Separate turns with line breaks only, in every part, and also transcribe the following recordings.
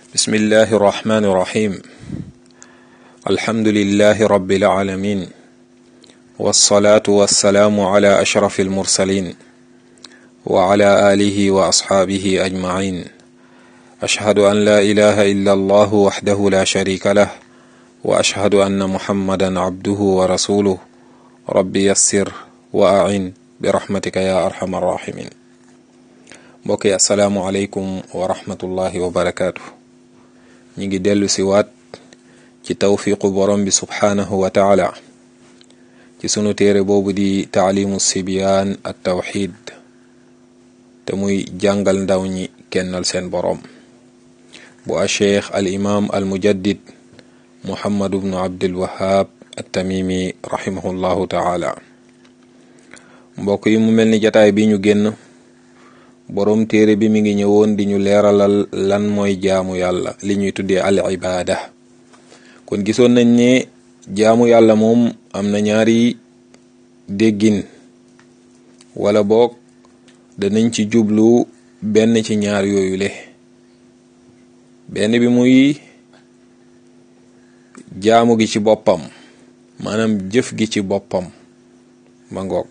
بسم الله الرحمن الرحيم الحمد لله رب العالمين والصلاة والسلام على أشرف المرسلين وعلى آله وأصحابه أجمعين أشهد أن لا إله إلا الله وحده لا شريك له وأشهد أن محمدا عبده ورسوله ربي يسر وأعن برحمتك يا أرحم الراحمين mbokk yi asalaamualeykum wa rahmatullahi wa barakaatu ñi ngi dellu si waat ci tawfiqu borom bi subhaanahu wa taala ci sunu téere boobu di taalimu sibyaan at tawxid te muy jàngal ndaw ñi kennal seen borom bu a cheikh al imam al mujaddid muhammadu bnu abdul wahab at tamimi rahimahullahu taala mbokk yi mu mel ni jataay bi ñu génn boroom téere bi mi ngi ñëwoon di ñu leeralal lan mooy jaamu yàlla li ñuy tuddee al ibaada kon gisoon nañ ne jaamu yàlla moom am na ñaari déggin wala boog danañ ci jublu benn ci ñaar yooyu le benn bi muy jaamu gi ci boppam maanaam jëf gi ci boppam ma ngoog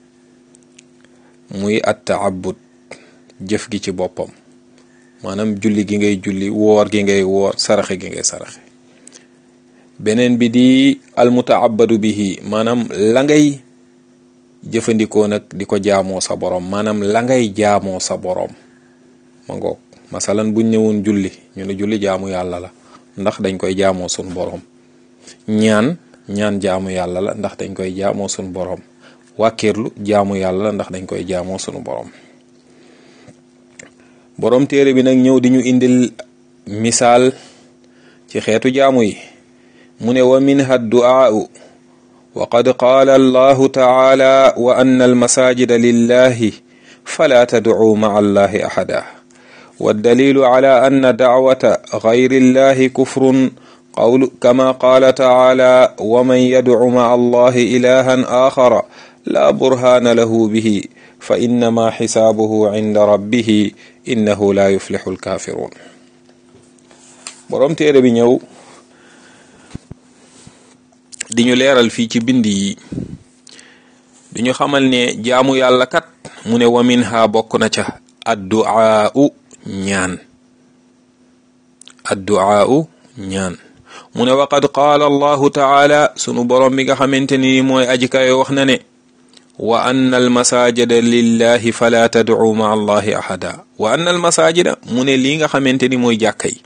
muy at taabud jëf gi ci boppam maanaam julli gi ngay julli woor gi ngay woor saraxe gi ngay saraxe beneen bi di almutaabadu bihi maanaam la ngay jëfandikoo nag di ko jaamoo sa borom maanaam la ngay jaamoo sa borom ma ngoog masalan buñ ñëwoon julli ñu ne julli jaamu yàlla la ndax dañ koy jaamoo sun borom ñaan ñaan jaamu yàlla la ndax dañ koy jaamoo sun borom wàkkiirlu jaamu yàlla la ndax dañ koy jaamoo sunu borom boroom téere bi nag ñëw di ñu indil misaal ci xeetu jaamu yi mu ne wa minha du'aau wa qad qaala allahu taala wa anna almasajida lillahi fala tad'uu ma'a allahi ahada waddalilu ala anna da'wata gayri illahi kufrun qawlu kama qaala taala wa man yad'u ma'a allahi ilahan axara la burhana lahu bihi fa innama xisaabuhu inda rabbihi innahu la yuflixu alkaafiruun boroom téere bi ñëw di ñu leeral fii ci bind yi di ñu xamal ne jaamu yàlla kat mu ne wa minha bokk na ca adduaau ñaan adduaau ñaan mu ne waqad qaala allahu taala sunu boroom bi nga xamante ni mooy aji kayo wax na ne wa anna almasajida lillahi fala tad'u ma allahi ahada wa anna almasajida mu ne lii nga xamante ni mooy jàkka yi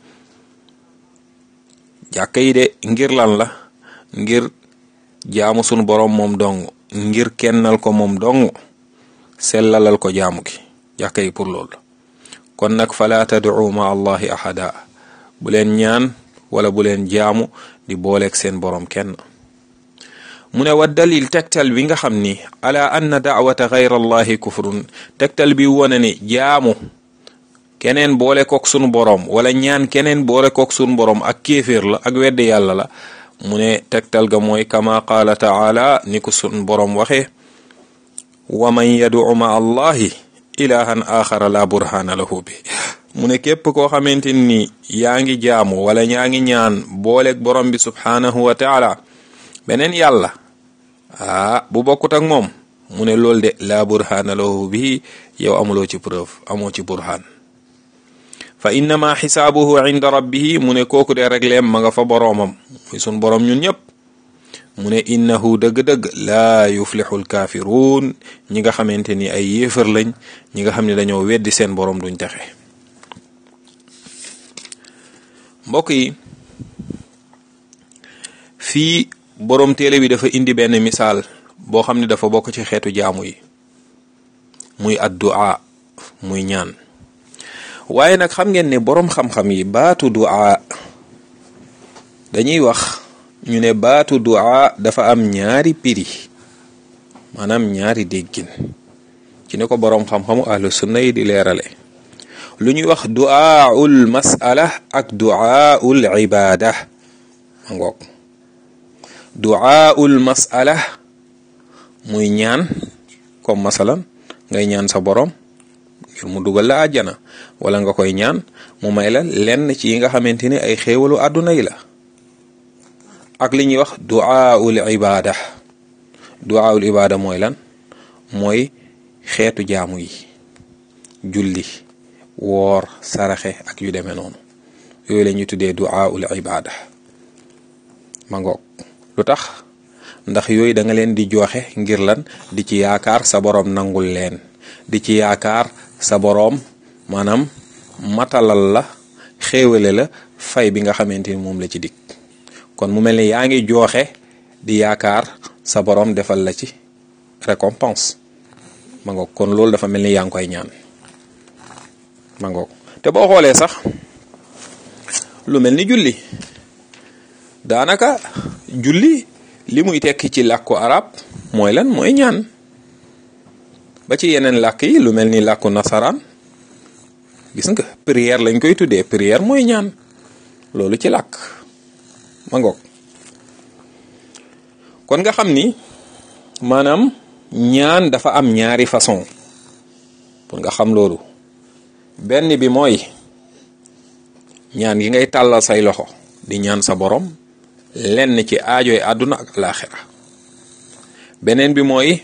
jàkka yi de ngir lan la ngir jaamu sunu boroom moom dong ngir kennal ko moom dong sellalal ko jaamu gi jàkka yi pour loolu kon nag fala tad'u ma allahi ahada bu leen ñaan wala bu leen jaamu di booleeg seen boroom kenn mu ne wa dalil tegtal bi nga xam ni ala anna daawata gayra allahi kufrun tegtal bi wone ni jaamu keneen boole kook sunu boroom wala ñaan keneen boole kook sunu boroom ak kéeféer la ak weddi yàlla la mu ne tegtal ga mooy kama qaala taala ni ko sunu boroom waxe wa man yad'u ma allahi ilahan axara la burhana lahu bi mu ne képp koo xamante ni yaa ngi jaamu wala ñaa ngi ñaan booleeg borom bi subhanahu wa taala beneen yàlla ah bu bokkut ak moom mu ne loolu de laa burhaana lahu bihi yow amuloo ci preuve amoo ci burhaan fa innama xisaabuhu inda rabbihi mu ne kooku de regleem ma nga fa boroomam muy sun boroom ñun ñëpp mu ne innahu dëgg-dëgg laa yuflixu alkaafiruun ñi nga xamante ni ay yéefar lañ ñi nga xam ne dañoo weddi seen boroom duñ texe mbokk yi fii boroom téere bi dafa indi benn misaal boo xam ne dafa bokk ci xeetu jaamu yi muy addu'a muy ñaan waaye nag xam ngeen ne boroom xam-xam yi baatu du'a dañuy wax ñu ne baatu du'a dafa am ñaari piri maanaam ñaari déggin ci ne ko boroom xam-xamu ahlu sunna yi di leerale lu ñuy wax du'aul mas'ala ak du'aul ibada ma ngoog du'aul mas'ala muy ñaan comme masalan ngay ñaan sa borom ngir mu dugal la àjjana wala nga koy ñaan mu may la lenn ci yi nga xamante ni ay xéewalu àdduna yi la ak li ñuy wax duaaul ibada duaaul ibada mooy lan mooy xeetu jaamu yi julli woor saraxe ak yu demee noonu yooyu la ñuy tuddee duaaul ibada ma ngoog lu tax ndax yooyu da nga leen di joxe ngir lan di ci yaakaar sa boroom nangul leen di ci yaakaar sa boroom maanaam matalal la xéewale la fay bi nga xamante ni moom la ci dikk kon mu mel ni yaa ngi joxe di yaakaar sa boroom defal la ci récompense ma ngoog kon loolu dafa mel ni yaa ngi koy ñaan ma ngoog te boo xoolee sax lu mel ni julli daanaka julli li muy tekki ci làkku arab mooy lan mooy ñaan ba ci yeneen làkk yi lu mel ni làkku nasaraan gis nga prière lañ koy tuddee prière mooy ñaan loolu ci làkk ma ngoog kon nga xam ni maanaam ñaan dafa am ñaari façon pour nga xam loolu benn bi mooy ñaan gi ngay tàllal say loxo di ñaan sa borom lenn ci aajoy àdduna ak laaxira beneen bi mooy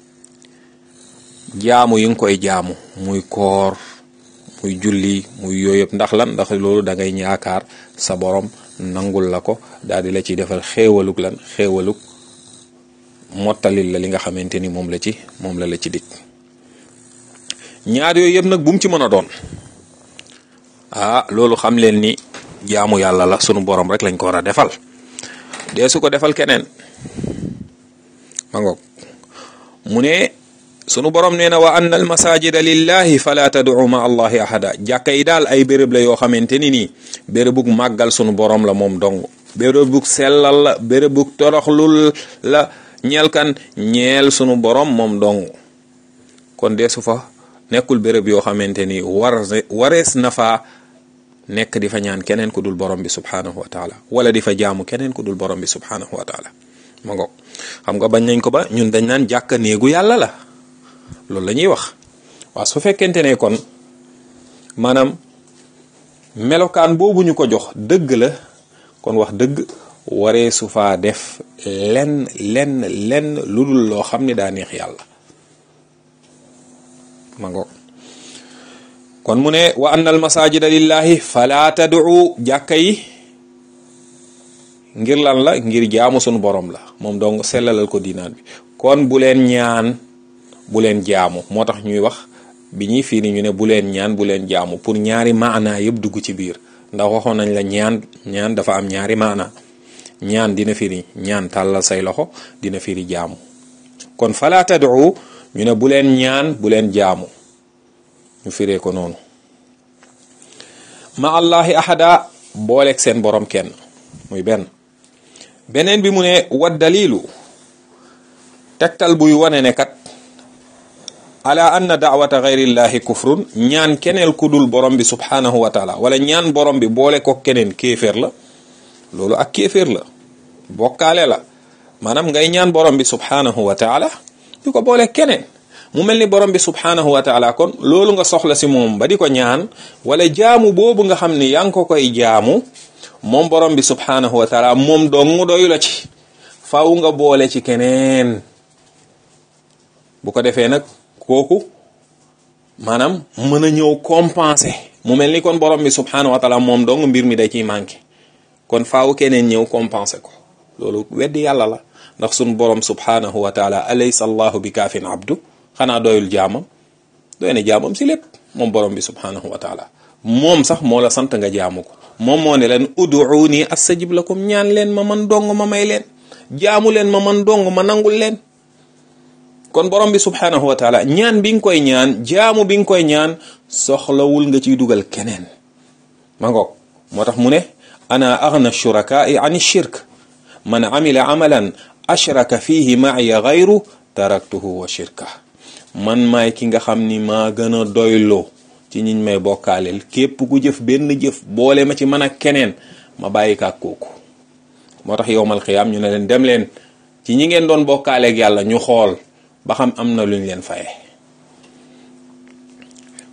jaamu yi nga koy jaamu muy koor muy julli muy yooyu yëpp ndax lan ndax loolu da ngay yaakaar sa borom nangul la ko daal di la ci defal xéewalug lan xéewalug mottalil la li nga xamante ni moom la ci moom la la ci dikk ñaar yooyu yëpp nag bu mu ci mën a doon ah loolu xam leen ni jaamu yàlla la sunu borom rek lañ ko war a defal dee su ko defal keneen ma ngoog mu ne sunu borom nee na wa anna al masajida lillahi fala tad'u ma allahi ahada jàkka yi daal ay béréb la yoo xamante ni nii bérébug màggal sunu borom la moom dong bérébug sellal la bérébug toroxlul la ñeel kan ñeel sunu borom moom dong kon dee su fa nekkul béréb yoo xamante ni war warees na fa nekk di fa ñaan keneen ku dul borom bi subhanahu wa taala wala di fa jaamu keneen ku dul borom bi subhanahu wa taala ma ngoog xam nga bañ nañ ko ba ñun dañ naan jàkka néegu yàlla la loolu la ñuy wax waaw su fekkente ne kon maanaam melokaan boobu ñu ko jox dëgg la kon wax dëgg waree su faa def lenn lenn lenn lu dul loo xam ne daa neex yàlla ma ngoog kon mu ne wa anna al masajida lillahi fala tad'u jàkka yi ngir lan la ngir jaamu sunu borom la moom donc sellalal ko diinaan bi kon bu leen ñaan bu leen jaamu moo tax ñuy wax bi ñuy fii ni ñu ne bu leen ñaan bu leen jaamu pour ñaari maana yëpp dugg ci biir ndax waxoon nañ la ñaan ñaan dafa am ñaari maana ñaan dina firi ñaan tàllal say loxo dina firi jaamu kon fala tad'u ñu ne bu leen ñaan bu leen jaamu ñu firee ko noonu ma allahi ahada booleeg seen borom kenn muy benn beneen bi mu ne wa dalilu tegtal buy wane ne kat ala anna daawata gayrillahi kufrun ñaan keneel ku dul borom bi subhanahu wa taala wala ñaan borom bi boole ko keneen kéeféer la loolu ak kéeféer la bokkaale la maanaam ngay ñaan borom bi subhanahu wa taala di ko boole keneen mu mel ni borom bi subhanahu wa taala kon loolu nga soxla si moom ba di ko ñaan wala jaamu boobu nga xam ni yaa ngi ko koy jaamu moom borom bi subhanahu wa taala moom dong doyu la ci faw nga boole ci keneen bu ko defee nag kooku maanaam mën a ñëw compenser mu mel ni kon borom bi subhanahu wa taala moom dong mbir mi da ciy manqué kon faaw keneen ñëw compenser ko loolu weddi yàlla la ndax sun borom subhanahu wa taala alaysa allahu bi kaafin abdu xanaa doyul jaamam doy na jaamam si lépp moom borom bi subhanahu wa taala moom sax moo la sant nga jaamu ko moom moo ne leen uduuni astajib lakum ñaan leen ma man dong ma may leen jaamu leen ma man dong ma nangul leen kon borom bi subhanahu wa taala ñaan bi nga koy ñaan jaamu bi nga koy ñaan soxlawul nga ciy dugal keneen ma ngoog moo tax mu ne ana aghna shurakaai an shirk man amila amalan ashraka fihi maaya gayru taraktuhu wa shirka man maay ki nga xam ni maa gën a doyloo ci ñiñ may bokkaaleel képp ku jëf benn jëf boole ma ci man ak keneen ma bàyyi kaak kooku moo tax yowmal xiyaam ñu ne leen dem leen ci ñi ngeen doon bokkaaleeg yàlla ñu xool ba xam am na luñ leen faye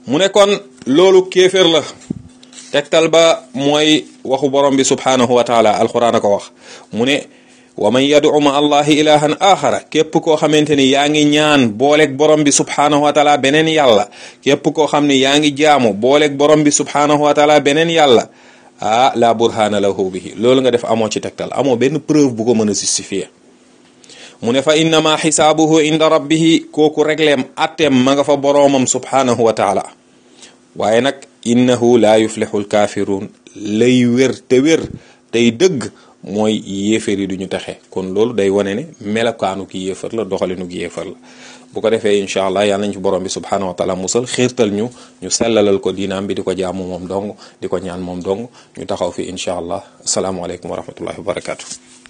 mu ne kon loolu kéefér la tegtal ba mooy waxu borom bi subhanahu wa taala alquran a ko wax mu ne wa man yad'u ma allahi ilahan axara képp koo xamante ni yaa ngi ñaan booleeg borom bi subhanahu wa taala beneen yàlla képp koo xam ne yaa ngi jaamu booleeg borom bi subhanahu wa taala beneen yàlla ah la burhana lahu bihi loolu nga def amoo ci tegtal amoo benn preuve bu ko mën a justifier mu ne fa innama xisaabuhu inda rabbihi kooku regleem atteem ma nga fa boroomam subhanahu wa taala waaye nag innahu la yuflixu lkaafiruun lay wér te wér tey dëgg mooy yéefar yi duñu taxe kon loolu day wane ne melokaanu ki yéefar la doxalinu ki yéefar la bu ko defee incha allah yàlla nañ ci borom bi subhanahu wa taala musal xiirtal ñu ñu sellalal ko diinaam bi di ko jaamu moom dong di ko ñaan moom dong ñu taxaw fi incha allah asalaamualeykum wa rahmatullahi wa barakatu